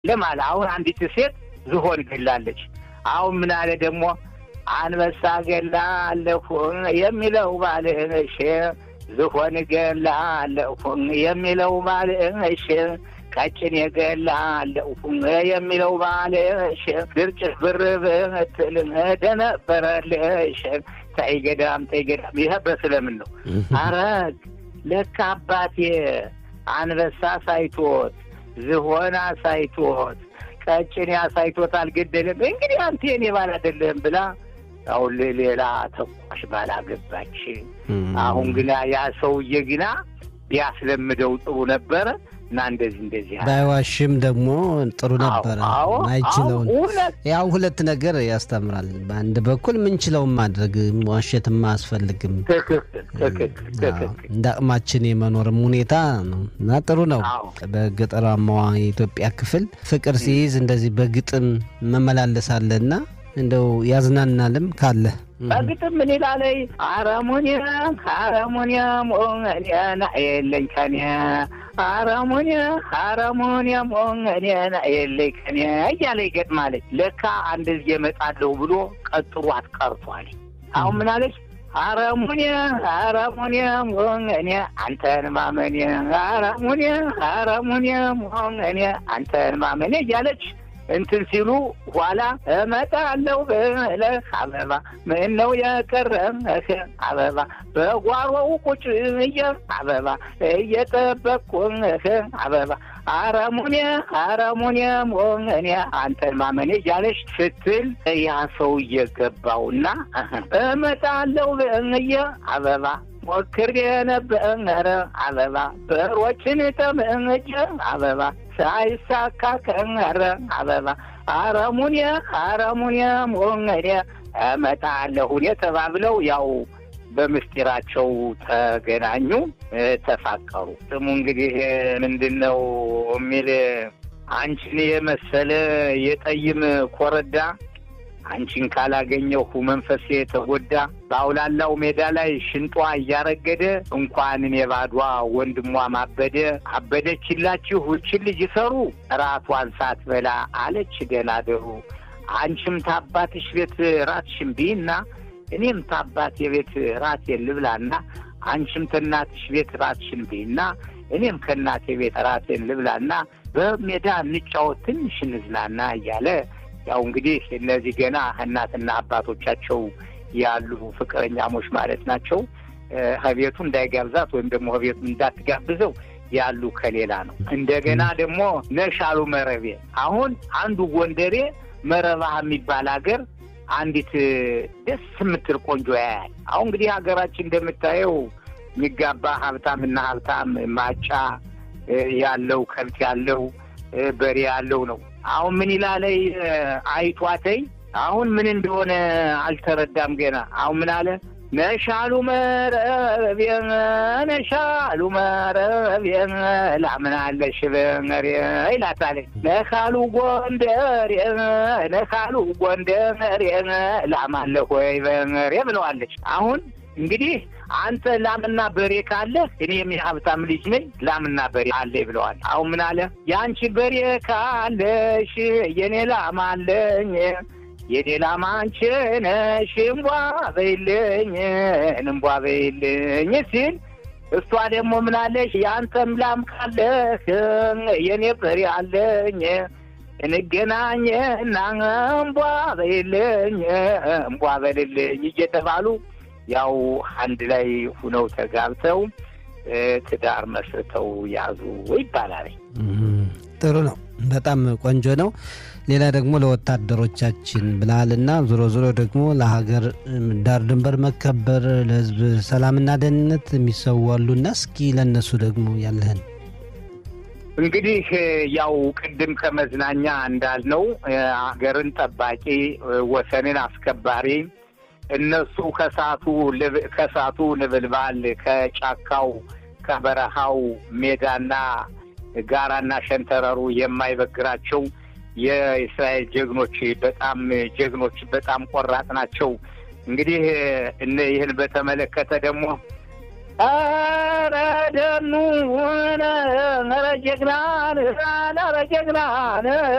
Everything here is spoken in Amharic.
ለማለ አሁን አንዲት ሴት ዝሆን ገላለች። አሁን ምን አለ ደግሞ አንበሳ ገላለሁ የሚለው ባልሽ ዝሆን ገላለሁ የሚለው ባልሽ ቀጭን የገላለሁ የሚለው ባልሽ ድርጭት ብር ብትል ደነበረልሽ። ተይ ገዳም ተይ ገዳም። ይህ በስለምን ነው። አረግ ለካ አባቴ አንበሳ ሳይቶት ዝሆን አሳይቶት ቀጭን አሳይቶት አልገደለም። እንግዲህ አንተ የኔ ባል አይደለም ብላ አሁን ሌላ ተኳሽ ባላገባች። አሁን ግና ያ ሰውዬ ግና ቢያስለምደው ጥሩ ነበረ እና እንደዚህ እንደዚህ ባይዋሽም ደግሞ ጥሩ ነበረ። አዎ፣ አይችለውን አዎ፣ እውነት ያው ሁለት ነገር ያስተምራል። በአንድ በኩል ምንችለውም ማድረግ ዋሸትም አያስፈልግም። ትክክል ትክክል አዎ፣ ትክክል። እንደ አቅማችን የመኖርም ሁኔታ ነው እና ጥሩ ነው። አዎ። በገጠራማዋ የኢትዮጵያ ክፍል ፍቅር ሲይዝ እንደዚህ በግጥም መመላለስ አለና እንደው ያዝናናልም ካለ በግጥም ምን ይላለይ አረሙኒያም አረሙኒያም ኦንገኔና የለኝ ከኔ አረሙኒያ አረሙኒያም ኦንገኔና የለኝ ከኔ እያለ ይገጥማለች። ለካ አንድ ጊዜ እመጣለሁ ብሎ ቀጥሯት ቀርቷል። አሁን ምን አለች? አረሙኒያ አረሙኒያ ሞንገኔ አንተን ማመኔ አረሙኒያ አረሙኒያ ሞንገኔ አንተን ማመኔ እያለች እንትን ሲሉ ኋላ እመጣለሁ ብለህ አበባ ምን ነው የቀረህ አበባ በጓሮው ቁጭ ብዬ አበባ እየጠበቅኩህ አበባ አረሙኔ አረሙኔ ሞኔ አንተን ማመኔ እያለች ስትል ያ ሰው እየገባውና እመጣለሁ ብዬ አበባ ሞክሬ ነበረ አበባ በሮችን ጠምጄ አበባ ሳይሳካ ቀረ አበባ አረሙኔ አረሙኔ ሞኔ እመጣለሁ ተባብለው ያው በምስጢራቸው ተገናኙ፣ ተፋቀሩ። ስሙ እንግዲህ ምንድን ነው የሚል አንቺን የመሰለ የጠይም ኮረዳ አንቺን ካላገኘሁ መንፈሴ ተጎዳ። በአውላላው ሜዳ ላይ ሽንጧ እያረገደ እንኳን እኔ ባዷ ወንድሟ ማበደ። አበደችላችሁ እችን ልጅ ሰሩ ራቷን ሳትበላ አለች ገና ደሩ። አንቺም ታባትሽ ቤት ራትሽን ብይና እኔም ታባት የቤት ራቴን ልብላና አንቺም ከእናትሽ ቤት ራትሽን ብይና እኔም ከእናቴ ቤት ራቴን ልብላና በሜዳ እንጫወት ትንሽ እንዝናና እያለ ያው እንግዲህ እነዚህ ገና እናትና አባቶቻቸው ያሉ ፍቅረኛሞች ማለት ናቸው። ከቤቱ እንዳይጋብዛት ወይም ደግሞ ከቤቱ እንዳትጋብዘው ያሉ ከሌላ ነው። እንደገና ደግሞ ነሻሉ መረቤ አሁን አንዱ ጎንደሬ መረባህ የሚባል ሀገር አንዲት ደስ የምትል ቆንጆ ያያል። አሁን እንግዲህ ሀገራችን እንደምታየው የሚጋባ ሀብታም እና ሀብታም ማጫ ያለው ከብት ያለው በሬ ያለው ነው። አሁን ምን ይላለይ አይቷተይ አሁን ምን እንደሆነ አልተረዳም ገና። አሁን ምን አለ ነሻሉ መረቤ ነሻሉ መረቤ ላምናለሽ በመሬ ይላታለ ነካሉ ጎንደሬ ነካሉ ጎንደሬ ላማለሁ ወይ በመሬ ብለዋለች። አሁን እንግዲህ አንተ ላምና በሬ ካለ እኔም የሀብታም ልጅ ነኝ ላምና በሬ አለ ብለዋል። አሁን ምን አለ የአንቺ በሬ ካለሽ የኔ ላም አለኝ የኔ ላም አንቺ ነሽ እምቧ በይልኝ እምቧ በይልኝ ሲል እሷ ደግሞ ምን አለሽ የአንተም ላም ካለህ የኔ በሬ አለኝ እንገናኝና እምቧ በይልኝ እምቧ በልልኝ እየተባሉ ያው አንድ ላይ ሁነው ተጋብተው ትዳር መስርተው ያዙ ይባላል። ጥሩ ነው። በጣም ቆንጆ ነው። ሌላ ደግሞ ለወታደሮቻችን ብልሃልና ዞሮ ዞሮ ደግሞ ለሀገር ዳር ድንበር መከበር ለሕዝብ ሰላምና ደህንነት የሚሰዋሉና እስኪ ለእነሱ ደግሞ ያለህን እንግዲህ ያው ቅድም ከመዝናኛ እንዳልነው ሀገርን ጠባቂ ወሰንን አስከባሪ እነሱ ከሳቱ ከሳቱ ንብልባል ከጫካው ከበረሃው ሜዳና ጋራና ሸንተረሩ የማይበግራቸው የእስራኤል ጀግኖች በጣም ጀግኖች በጣም ቆራጥ ናቸው። እንግዲህ ይህን በተመለከተ ደግሞ ኧረ ደኑ ኧረ ጀግናን ኧረ ጀግናን